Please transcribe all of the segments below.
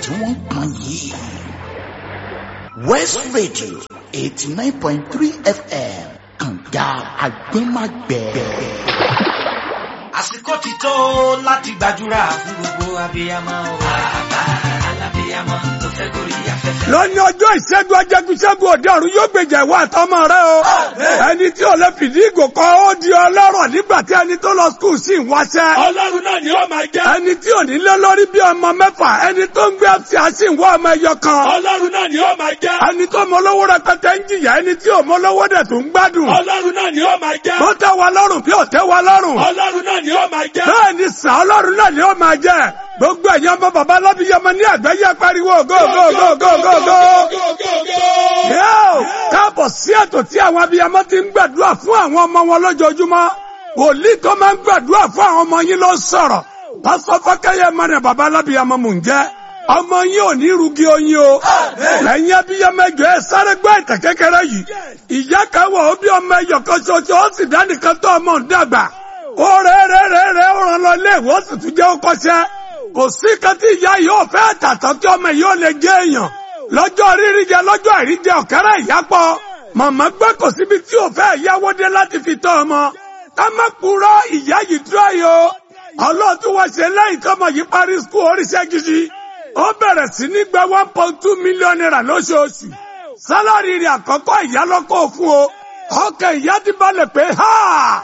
tí wọ́n ń pọn yìí. West Radio eighty nine point three FM kànga agbẹ́magbẹ́. àsìkò ti tó láti gbàdúrà fún gbogbo abiyamọ o. bàbá alábiyamọ tó fẹ́ gorí afẹ́fẹ́. lónìí ọjọ́ ìṣẹ́gun ajẹ́gunṣẹ́gun òde ọ̀run yóò gbèjà ìwọ àtọmọ rẹ o. ẹni tí ò lè fìdí ìgò kọ ó di ọlọ́rọ̀ nígbà tí ẹni tó lọ skul sì ń wáṣẹ́. ọlọ́run náà ni ó máa jẹ́. ẹni tí ò ní lé lórí bí ọmọ mẹ́fà ẹni tó ń gbé ẹsẹ̀ àṣì ń wá ọmọ ẹyọ kan. ọlọ́run náà ni ó máa jẹ́. ẹni tó mọ lówó rẹpẹtẹ ń jìyà ẹni tí ò mọ lówó dẹ̀ tó ń gbádùn. ọlọ́run náà ni ó máa jẹ́. tó tẹ́ wa lọ́rùn bí ò tẹ́ wa lọ́rùn. ọlọ́run náà ni ó máa jẹ́. bẹ́ẹ̀ ni sà ọlọ́run náà ni ó máa jẹ́ gbogbo ẹ̀yin ọmọ bàbá alábíyamọ ní àgbáyé pariwo go go go go go go. Yóò káàbọ̀ sí ètò tí àwọn abiyamọ ti ń gbàdúrà fún àwọn ọmọ wọn lójoojúmọ́. Wòlíì tó máa ń gbàdúrà fún àwọn ọmọ yín ló sọ̀rọ̀. Pásọ Fákẹ́yẹ mọ́nà bàbá alábíyamọ mò ń jẹ́. Ọmọ yín ò ní rugi oyin o. Ẹ̀yin abiyamọ ẹjọ́ ẹ sáré gbọ́ ìtàn kékeré yìí. Ìyá kan wọ̀ ó bí ọmọ ẹyọ kan ṣoṣo ó sì dánìkan tó ọmọ ń dàgbà. Ó rẹ̀ rẹ̀ rẹ̀ rẹ̀ ó ràn lọ ilé ìwé ó sì tún jẹ́ ó kọ́ṣẹ́. Kò sí kan tí ìyá yìí ò fẹ́ tàtọ́ tí ọmọ yìí ò lè jẹ́ èèyàn lọ́jọ́ rírí jẹ lọ́jọ́ àìríjẹ ọ̀kẹ́rẹ́ ìyápọ̀ màmá gbé kò síbi tí ò fẹ́ yáwó dé láti fi tọ́ ọmọ ká má purọ́ ìyá yìí dúró yìí o ọlọ́run tí wọ́n ṣe lẹ́yìn tọ́mọ yìí parí skul oríṣẹ́ gidi ó bẹ̀rẹ̀ sí ní gba one point two million naira lóṣooṣù sálárì rẹ̀ àkọ́kọ́ ìyá lọ́kọ̀ fún o ọkàn ìyá ti balẹ̀ pé ha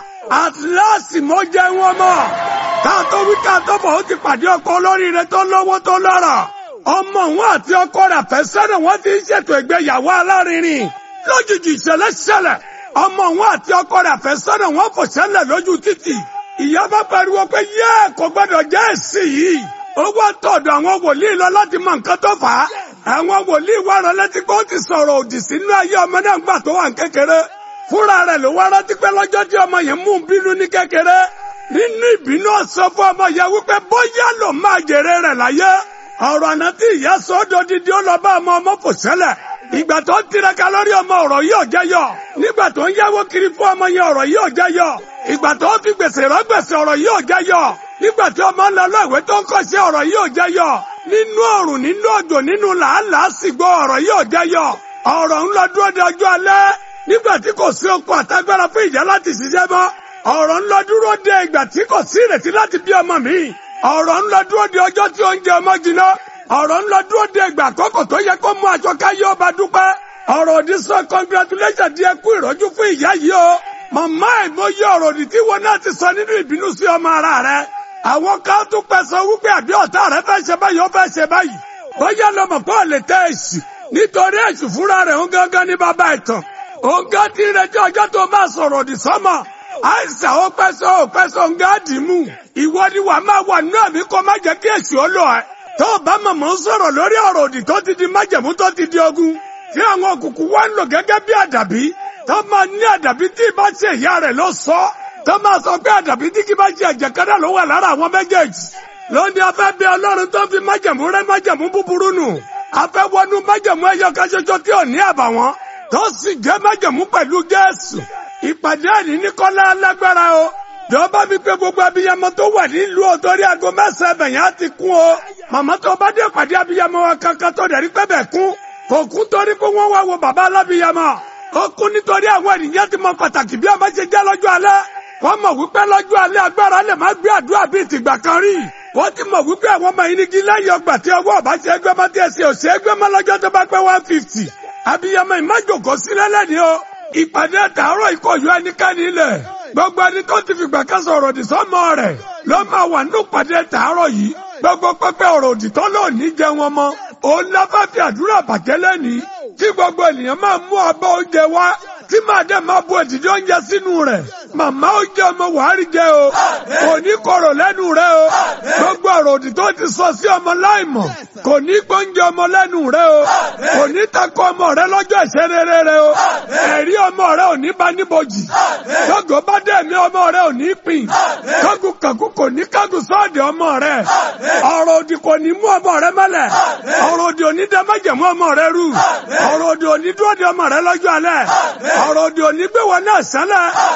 at last mo jẹ́ wọn mọ́ ká tó wí ká tó bọ̀ ó ti pàdé ọkọ olóríire tó lówó tó lọ́rọ̀ ọmọ wọn àti ọkọ rẹ̀ àfẹ́sọ́nà wọn ti ń ṣètò ìgbéyàwó alárinrin lójijì ìṣẹ̀lẹ̀ ṣẹlẹ̀ ọmọ wọn àti ọkọ rẹ̀ àfẹ́sọ́nà wọn fò ṣẹlẹ̀ lójú títì ìyá bá pariwo pé yẹ kò gbọ́dọ̀ jẹ́ èsì yìí ó wá tọ̀dọ̀ àwọn wòlíì lọ láti mọ nǹkan tó fà á àwọn wòlíì wá rán létí pé ó ti sọ̀rọ̀ òdì sínú ayé ọmọ náà gbà tó wà ní kékeré fúnra rẹ̀ ló wá rántí pé lọ́jọ́ tí ọmọ yẹn mú un bínú ní kékeré nínú ìbínú ọ̀sán fún ọmọ yẹn wípé bóyá ló máa jèrè rẹ̀ láyé ọ̀rọ̀ àná tí ìyá sọ́dọ̀ dídí ó lọ bá ọmọ ọmọ fò sẹ́lẹ̀ ìgbà tó ń tiraka lórí ọmọ ọ̀rọ̀ yìí ò jẹ́ yọ nígbà tó ń yáwó kiri fún ọmọ yẹn ọ̀rọ̀ yìí ò jẹ́ yọ ìgbà tó ń fi gbèsè rán gbèsè ọ̀rọ̀ yìí ò jẹ́ yọ nígbà tí ọmọ ń lọ lọ ìwé tó ń kọ́ṣẹ́ ọ̀rọ̀ yìí ò jẹ́ yọ nínú ọ̀rùn nínú òjò nínú làálàá sì gbọ́ ọ̀rọ̀ yìí ò jẹ́ yọ ọ̀rọ̀ ń lọ dúró de ọjọ́ alẹ́ nígbà tí kò sí okun àtagbára fún ìyá láti ṣiṣẹ́ mọ́ ọ̀rọ̀ ń lọ dúró de ìgbà tí kò sí ìrètí láti bí ọmọ mi ọ̀rọ̀ ń lọ dúró de ọjọ́ tí oúnjẹ ọmọ jiná ọ̀rọ̀ ń lọ dúró de ìgbà àkọ́kọ́ tó yẹ kó mú aṣọ káyé ọba dúpẹ́ ọ̀rọ̀ òdì sọ congratulation di ẹkú ìrọ́jú fún ìyá yìí o màmá ìmọ̀ye ọ̀rọ̀ òdì tí wọn náà ti sọ nínú ìbínú sí ọmọ ara rẹ àwọn kan tún pẹ́ sọ wípé àbí ọ̀tá rẹ fẹ́ ṣe báyìí ó fẹ́ ṣe báyìí bóyá lọmọ pé ò lè tẹ èsì nítorí èsì fúnra rẹ̀ ń gángan ní bàbá ìtàn òun gán ti retí ọjọ́ tó máa sọ̀rọ̀ òdì sọ́mọ àìsàn ó pẹ́ sọ ó pẹ́ sọ ń gáàdì mú ìwọ ni wàá máa wà nínú àmì kó má jẹ́ kí èsì ó lọ ẹ tó o bá mọ̀mọ́ ń sọ̀rọ̀ lórí ọ̀rọ̀ òdì tó ti di májẹ̀mú tó ti di ogun tí àwọn òkùnkùn wá ń lò gẹ́gẹ́ bí àdàbí tó máa ní àdàbí tí ì bá ṣe ìyá rẹ̀ ló sọ tó máa sọ pé àdàbí tí kì bá ṣe ẹ̀jẹ̀ kan náà ló wà lára àwọn méjèèjì lónìí afẹ́ bí ọlọ́run tó fi májẹ̀mú rẹ́ májẹ̀mú búburú nù afẹ́ wọnú májẹ̀mú ẹyọ kan ṣoṣo tí ò ní àbàwọ́n tó sì jẹ́ májẹ̀mú pẹ̀lú Jésù ìpàdé ẹ̀ní ní kọ́lá alágbára o jọba mi pé gbogbo abiyamọ tó wà nílùú ọ̀tọ́rí aago mẹ́sàn-án ẹ̀bẹ̀yàn á ti kún o màmá tó bá dé pàdé abiyamọ wa kankan tó dẹ̀rí pẹ́ bẹ̀ kún kò kún torí pé wọ́n wá wo bàbá alábiyamọ ó kún nítorí àwọn ènìyàn ti mọ pàtàkì bí ọmọ ṣe jẹ́ lọ́jọ́ alẹ́ wọ́n mọ̀ wípé lọ́jọ́ alẹ́ agbára lè má gbé àdúrà bíi tìgbà kan rí wọ́n ti mọ̀ wípé àwọn ọmọ yìí ní kí lẹ́yìn ọgbà tí ọwọ́ ọba ṣe gbé mọ́ tí ẹsẹ̀ òṣè gbé mọ́ lọ́jọ́ tó bá pẹ́ one fifty abiyamọ ìmájòkó sílẹ̀ lẹ́ni o ìpàdé tààrọ̀ ìkọ̀yọ́ ẹnikẹ́ni ilẹ̀ gbogbo ẹni tó ti fìgbà kan sọ̀rọ̀ òdì sọ́mọ rẹ̀ ló máa wà nínú ìpàdé tààrọ̀ yìí gbogbo pẹpẹ ọ̀rọ̀ òdì tó lò ní jẹ wọn mọ́ òun lábẹ́ fi àdúrà bàjẹ́ lẹ́ni tí gbogbo ènìyàn máa mú abọ́ oúnjẹ wá tí màá dẹ̀ máa bu èdìdí oúnjẹ sínú rẹ̀ màmá oúnjẹ ọmọ wàhálì jẹ o kò ní korò lẹ́nu rẹ o gbogbo ọ̀rọ̀ òdì tó ti sọ sí ọmọ láìmọ̀ kò ní gbóúnjẹ ọmọ lẹ́nu rẹ o kò ní takò ọmọ rẹ lọ́jọ́ ìṣerere rẹ o ẹ̀rí ọmọ rẹ ò ní bá níbojì tógo bá dé mi ọmọ rẹ ò ní pín kágun kàkún kò ní kágun sọ́ọ̀dì ọmọ rẹ ọ̀rọ̀ òdì kò ní mú ọmọ rẹ mọ́lẹ̀ ọ̀rọ̀ òdì ò ní dẹ́ májẹ̀mú ọmọ rẹ rú ọ̀rọ̀ òdì ò ní dúró de ọmọ rẹ lọ́jọ́ alẹ́ ọ̀rọ̀ òdì ò ní gbé wọn náà sálẹ̀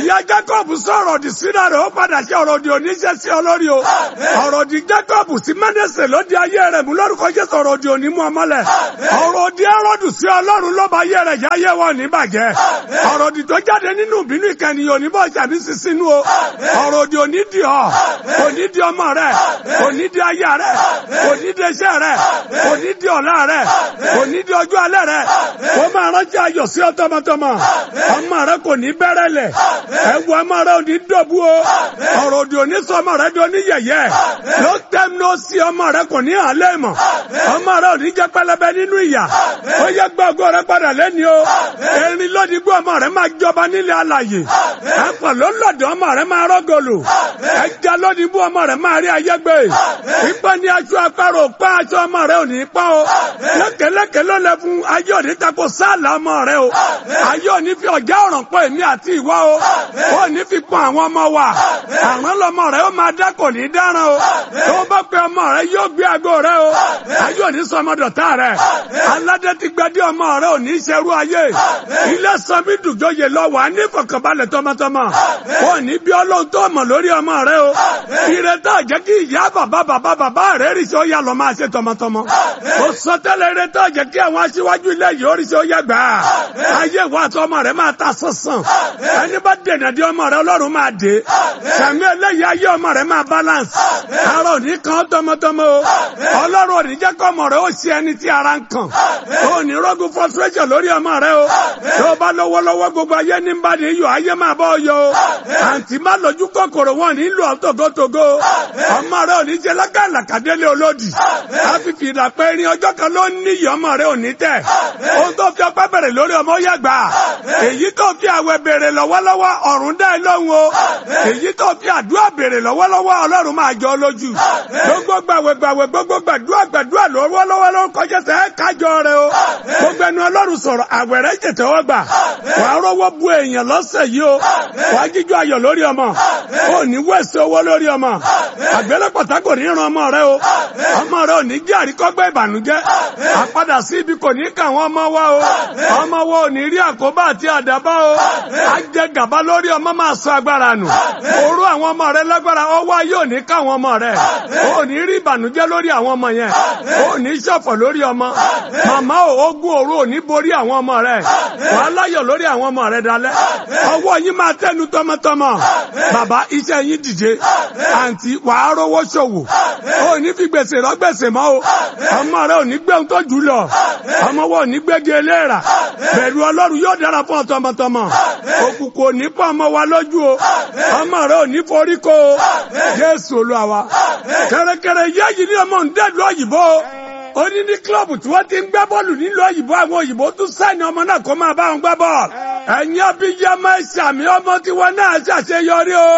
ìyá Jacob sọ̀rọ̀ òdì síra rẹ̀ ó padà ṣe ọ̀rọ̀ òdì oníṣẹ́ sí ọ lórí o ọ̀rọ̀ òdì Jacob sí Mẹ́nẹ́sẹ̀ ló di ayé rẹ̀ mú lórúkọ Jésù ọ̀rọ̀ òdì òní mú ọmọlẹ̀ ọ̀rọ̀ òdì ẹrọ́dù sí Ọlọ́run ló bá ayé rẹ̀ yáyé wọn ní bàjẹ́ ọ̀rọ̀ òdì tó jáde nínú ìbínú ìkànnì òní bọ́ ṣàbí sísínú o ọ̀rọ̀ òdì òní di ọ òní di ọmọ rẹ̀ òní di aya rẹ̀ òní di iṣẹ́ rẹ̀ òní di ọ̀la rẹ̀ òní di ọjọ́ alẹ́ rẹ̀ ó máa rántí ayọ̀ sí ọ tọmọtọmọ ọmọ rẹ̀ kò ní bẹ̀rẹ̀ lẹ̀ ẹ̀wù ọmọ rẹ̀ òní dọ̀bú o ọ̀rọ̀ òdì òní sọ ọmọ rẹ̀ di oníyẹ̀yẹ́ ló tẹ́m ló sí ọmọ rẹ̀ kò ní àlẹ́ mọ̀ ọmọ rẹ̀ òní jẹ́ pẹlẹbẹ nínú ìyà ó yẹ gbọ́gbọ́ rẹ̀ padà lẹ́ni o erin lódì gbọ́ ọmọ rẹ̀ máa jọba nílé alàyè ẹ̀fọ́ ló lọ́dọ̀ ọmọ rẹ̀ máa rọ́gọ̀lù ẹja lódì gbọ́ ọmọ rẹ̀ máa rí ayé gbé pípẹ́ ní aṣọ apárò pa aṣọ ọmọ rẹ̀ òní pọ́ o lẹ́kẹ̀lẹ́kẹ̀ ló lẹ fún ayé òní tako sáàlà ọmọ rẹ̀ o ayé òní fi ọ̀já ọ̀ràn pọ̀ èmi àti ìwọ o ó ní fi pọ̀ àwọn ọmọ wa àrùn lọmọ rẹ̀ ó máa dá kò ní dáràn o tó bá pe ọmọ rẹ̀ yóò gbé aago rẹ̀ o ayé òní sọmọdọ̀tà rẹ̀ aládé ti gbadé ọmọ rẹ̀ òní ṣerú ayé ilé sanmi dùjọyè lọ wà ní ìfọ̀kànbalẹ̀ tọmọtọmọ ó ní bí ọlọ́run tó mọ̀ lórí ọmọ rẹ̀ o ìrètí àjẹ́ kí ìyá bàbá bàbá bàbá rẹ̀ rí sí ó yà lọ máa ṣe tọmọtọmọ ó sọ tẹ́lẹ̀ ìrètí àjẹ́ kí àwọn aṣíwájú ilé yìí ó rí sí ó yà gbà á ayé ìwà àti ọmọ rẹ̀ máa ta sánsan ẹni bá dènà dé ọmọ rẹ̀ ọlọ́run máa dé sàmì eléyìí ayé ọmọ rẹ̀ máa balance ara òní kan tọmọtọmọ o ọlọ́run òní jẹ́ kọ́ ọmọ rẹ̀ ó ṣe ẹni tí ara ń kàn ó ní rọ́gùn frustration lórí ọmọ rẹ̀ o tó bá lọ́wọ́lọ́wọ́ gbogbo ayé ní bá ní yọ ayé máa bọ́ yọ o àǹtí má lójú kòkòrò wọn nílò ọ̀tọ̀gọ́tọ̀gọ́ ọmọ rẹ̀ òní jẹ́ lákàlàkàdélé olódì àfìfì ìdàpẹ́ irin ọjọ́ kan ló ní iyì ọmọ rẹ̀ òní tẹ̀ ohun tó fi ọpẹ́ bẹ̀rẹ̀ lórí ọmọ yàgbà èyí tó fi àwẹ̀ bèrè lọ́wọ́lọ́wọ́ ọ̀run dá ẹ lóhùn o èyí tó fi àdúrà bèrè lọ́wọ́lọ́wọ́ ọlọ́run máa jọ lójú gbogbo gbàwẹ̀ gbàwẹ̀ gbogbo gbàdúrà gbàdúrà lọ́wọ́lọ́wọ́ ló kọjá sẹ́ kájọ rẹ o gbogbo ẹnu ọlọ́run sọ̀rọ̀ àwẹ̀ rẹ̀ jẹ̀tẹ̀ wọ́n gbà wà á rọ́wọ́ bu èèyàn lọ́sẹ̀ yìí o wà á jíjọ ayọ̀ lórí ọmọ ó ní wẹ̀sẹ̀ owó lórí ọmọ àgbélépọ̀tà kò ní ran ọmọ rẹ o ọmọ rẹ ò ní jẹ́ àríkọ́gbẹ́ ìbànújẹ́ àpadà sí ibi kò ní kà wọ́n ọmọ wa o ọmọ wa ò ní rí àkóbá àti àdábá o á jẹ gàba lórí ọmọ máa sọ agbára nù orú àwọn ọmọ rẹ lágbára ọwọ́ ayé ò ní ká àwọn ọmọ rẹ ò ní rí ìbànújẹ́ lórí àwọn ọmọ yẹn ò ní ṣọ̀fọ̀ lórí ọmọ màmá ò ogun òru ò ní borí àwọn ọmọ rẹ wàá láyọ̀ lórí àwọn ọmọ rẹ dalẹ́ ọwọ́ yín máa tẹnu tọmọtọmọ bàbá iṣẹ́ yín dìde àǹtí wàá rówó ṣòwò ò ní fi gbèsè rọ gbèsè mọ́ o ọmọ rẹ ò ní gbé ohun tó jù lọ ọmọ wọn ò ní gbégi eléèrà bẹ̀rù ọlọ́run yóò dára fún ọ tọmọtọmọ òkùnkùn ò ní pọ̀ ọmọ wa lójú o ọmọ rẹ ò ní forí kó o Jésù Olúwa wa kẹrẹkẹrẹ yéèyì ní ọmọ ń dẹ́lu òyìnbó ó ní ní kílọ̀bù tí wọ́n ti ń gbá bọ́ọ̀lù nílùú òyìnbó àwọn òyìnbó tún sáìnì ọmọ náà kó máa bá wọn gbá bọ́ọ̀lù ẹ̀yin abiyamọ ìsàmì ọmọ tiwọn náà ṣàṣeyọrí o.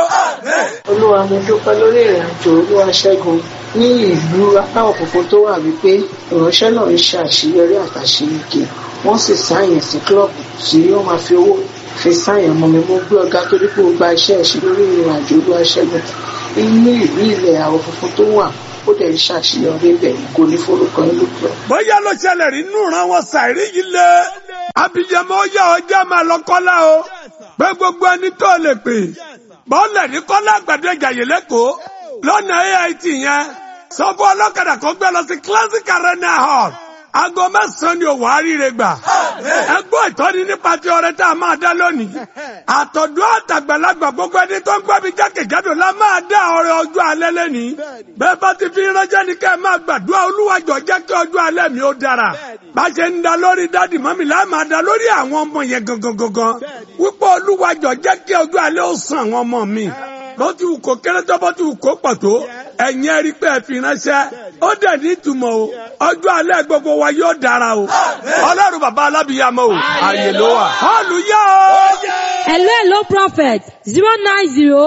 olúwa mo dúpẹ́ lórí ìrìn àjò olúwa ṣẹ́gun ní ìlú aláwọ̀ funfun tó wà wípé ìránṣẹ́ náà ń ṣe àṣeyọrí àtàṣeyege wọ́n sì sáyẹn sí kílọ̀bù tí wọ́n máa fi owó fi sáyẹn mọ́ mi mo gbé ọ̀gá torí pé ó gba iṣẹ́ ẹ̀ṣin lórí ìrìn àjò olúwa ṣẹ́gun inú ìlú ilẹ̀ àwọ̀ funfun tó wà ó dẹ̀ ń ṣàṣeyọrí bẹ̀ kò ní forúkọ yín lókè. bóyá ló ṣẹlẹ̀ rí nù ràn wọ́n ṣàìrí yìí lé abiyamọ ọyá ọjà máa lọ kọ́lá o pé gbogbo ẹni tó lè pè bọ́ọ̀lẹ̀ ní kọ́lá àgbàdo ìjàyè lẹ́kọ̀ọ́ lọ́nà AIT yẹn sọ fún ọlọ́kadà kó gbé lọ sí classic arena hall aago mẹ́sàn-án ni òwò àríire gbà ẹgbọ́n ìtọ́ni nípa ti ọrẹ tá a máa dá lónìí àtọ̀dọ́ àtàgbàlagbà gbogbo ẹni tó ń gbọ́ mi jákèjádò la máa dá ọrẹ ọjọ́ alẹ́ lẹ́nìí bẹ́ẹ̀ bá ti fi ránṣẹ́ ní ká ẹ máa gbàdúrà olúwàjọ jẹ́ kí ọjọ́ alẹ́ mi ó dára bá ṣe ń da lórí dádì mọ́mì láì máa da lórí àwọn ọmọ yẹn gangan gangan wípé olúwàjọ jẹ́ kí ọjọ́ alẹ́ ó sàn àwọn ọmọ mi bó ti wù kó kéré tó bó ti wù kó pọ̀ tó ẹ̀yin ẹ̀rí pé ẹ fi ránṣẹ́ ó dẹ̀ ní ìtumọ̀ o ọjọ́ alẹ́ gbogbo wa yóò dára o ọlọ́run bàbá alábìyàmọ́ o àyè ló wà. hallelujah o. Hello, hello, prophet. Zero nine zero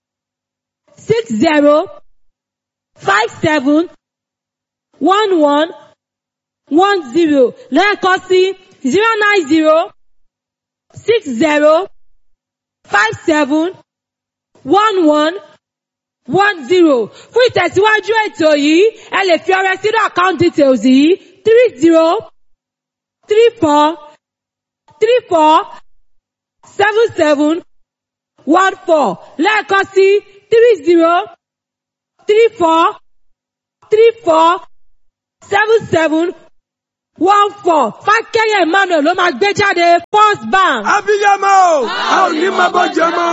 six zero five seven one one one zero lẹ́ẹ̀kan sí zero nine zero six zero five seven one one one zero fún ìtẹ̀síwájú ètò yìí ẹ lè fi ọrẹ sínú account details yìí three zero three four three four seven seven one four lẹ́ẹ̀kan sí three zero three four three four seven seven one four fákẹ́yẹ̀ emmanuel ló máa gbé jáde first bank. abiyamọ o a ò ní máa bọ́ jẹ mọ́.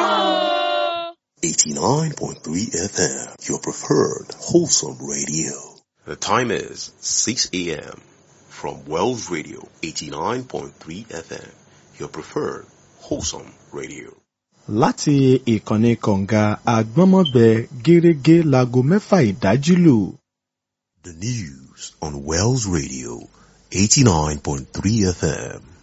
89.3 FM, your preferred wholesome radio. The time is 6 a.m. from Wells Radio 89.3 FM, your preferred wholesome radio. láti ìkànnì kọ̀ǹga àgbọ́nmọ́gbẹ gẹ́rẹ́gẹ́ láago mẹ́fà ìdájí lù. The news on Wells Radio 89.3 FM.